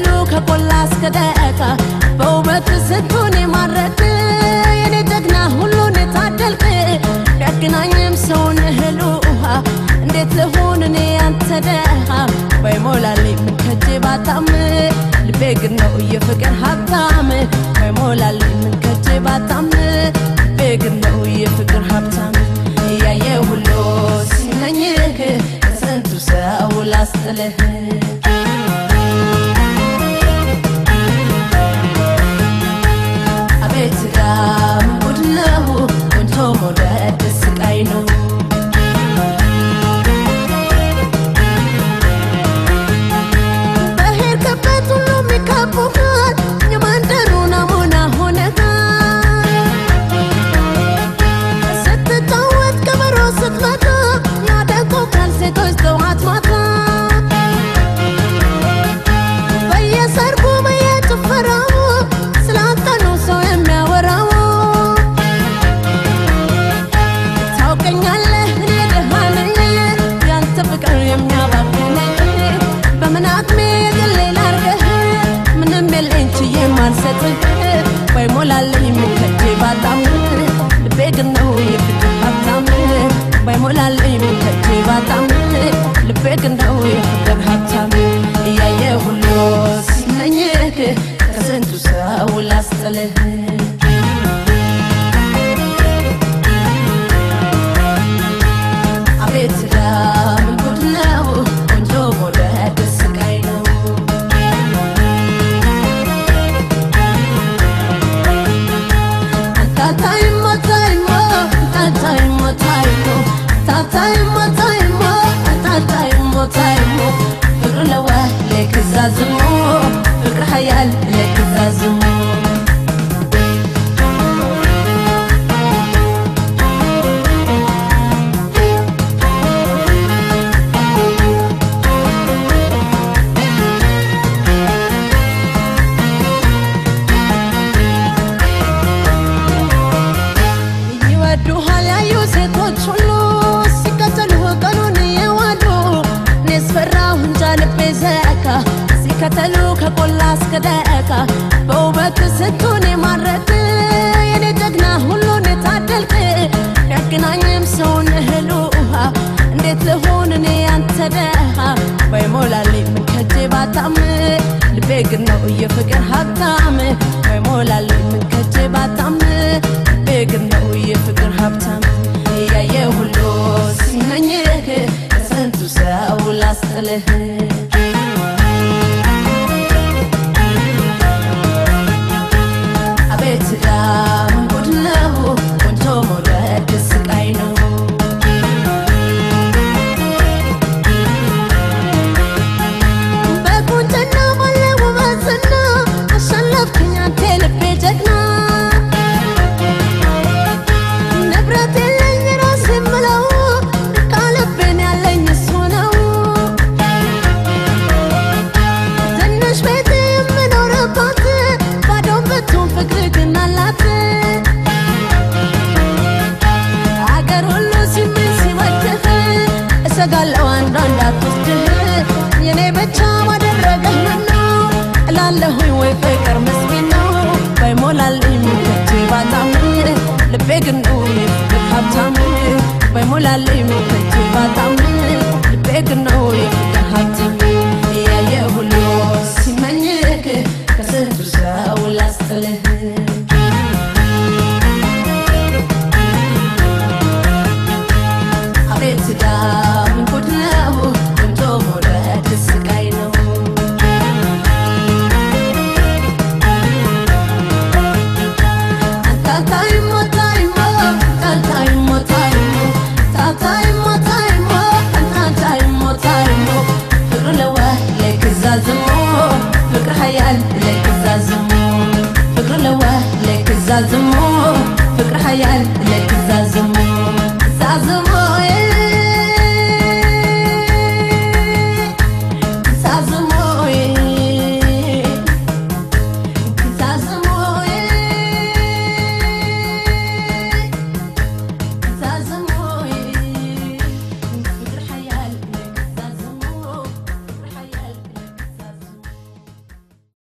ሲከተሉ ከቆላ እስከ ደቃ በውበት ስንቱን የማረክ የኔ ጀግና ሁሉን የታደልክ ቢያገናኝም ሰውን እህል ውሃ እንዴት ልሁን እኔ ያንተ ደሃ ባይሞላልኝ ምን ከጄ ባጣም ልቤ ግን ነው የፍቅር ሀብታም ባይሞላልኝ ምን ከጄ ባጣም ልቤ ግን ነው የፍቅር ሀብታም እያየ ሁሉ ሲመኝህ ከስንቱ ሰው ላስጥልህ አቤት ጋም ጉድ ነው ቆንጆ መውደድ ስቃይ ነው በሄድክበት ሁሉ የሚከቡሃል የመንደሩ ናሙና ሆነሃል ስትጫወት ከበሮ ስትመታ ያደንቁሃል ሴቶች ጠዋት ማታ በየሰርጉ በየጭፈራው ስላንተ ነው ሰው የሚያወራው ታውቀኛለህ እኔ ደሃ ነኝ ያንተ ፍቅር የሚያባክነኝ በምን አቅሜ የግሌ ላርገህ ምንም የለኝ ችዬ ማልሰጥህ ባይሞላልኝ ምከጄ ባጣም ልቤ ግን ነው የፍቅር ሀብታም ባይሞላልኝ ምከጄ ባጣም ልቤ ግን ነው የፍቅር ሀብታም እያየ ሁሉ ሲመኝህ ከስንቱ ሰው ላስጥልህ አቤት ዳም ጉድ ነው ቆንጆ መውደድ ስቃይ ነው ታታይሞ ታይሞ ታታይሞ ታይሞ ታታይሞ ታይሞ ታታይሞ ታይሞ ፍቅር ለዋ ለክዛዝሞ ፍቅር ሀያል ለክዛዝሞ ይወዱሃል ያዩ ሴቶች ሁሉ ሲከተሉ ቀኑን የዋሉ እኔስ ፈራሁ እንጃ ልቤ ዘካ ሲከተሉ ከቆላ እስከ ደቃ በውበት ስንቱን የማረክ የኔ ጀግና ሁሉን የታደልክ ቢያገናኝም ሰውን እህል ውሃ እንዴት ልሁን እኔ ያንተ ደሃ ባይሞላልኝ ምን ከጄ ባጣም ልቤ ግን ነው የፍቅር ሀብታም ባይሞላልኝ ምን ከጄ ባጣም ልቤ ግን ነው የፍቅር ሀብታም እያየ ሁሉ ሲመኝህ ከስንቱ ሰው ላስጥልህ አቤት ዳም ጉድ ነው ቆንጆ መውደድ ስቃይ ነው በቁንጅና ባለ ውበትና አሸነፍክኝ አንተ ልቤ ጀግና ንብረት የለኝ ራስ የምለው ቃልቤን ያለኝ እሱ ነው ትንሽ ቤት የምኖርባት ባዶ ብትሆን ፍቅር ግን አላት አገር ሁሉ ሲምን ሲወድህ እሰጋለሁ አንዷ እንዳትወስድህ የኔ ብቻ ማደረገህ ምነው እላለሁኝ ወይ ፍቅር ምስኪን ነው ባይሞላልኝ ሙከቼ ባጣም ልቤ ግን ነው የፍቅር ሀብታም ባይሞላልኝ ሙከቼ ባጣም ልቤ ግን ነው የፍቅር ሀብታም እያየ ሁሉ ሲመኝህ ከስንቱ ሰው ላስጥልህ አቤት ዳም ጉድ ነው ቆንጆ መውደድ ስቃይ ነው ታታይሞ ታይሞ ታታይሞ ታይሞ ታታይሞ ታይሞ ታታይሞ ታይሞ ፍቅር ለዋ ለክዛዝሞ ፍቅር ሀያል ለክዛዝሞ ፍቅር ለዋ ለክዛዝሞ ፍቅር ሀያል ለክዛዝሞ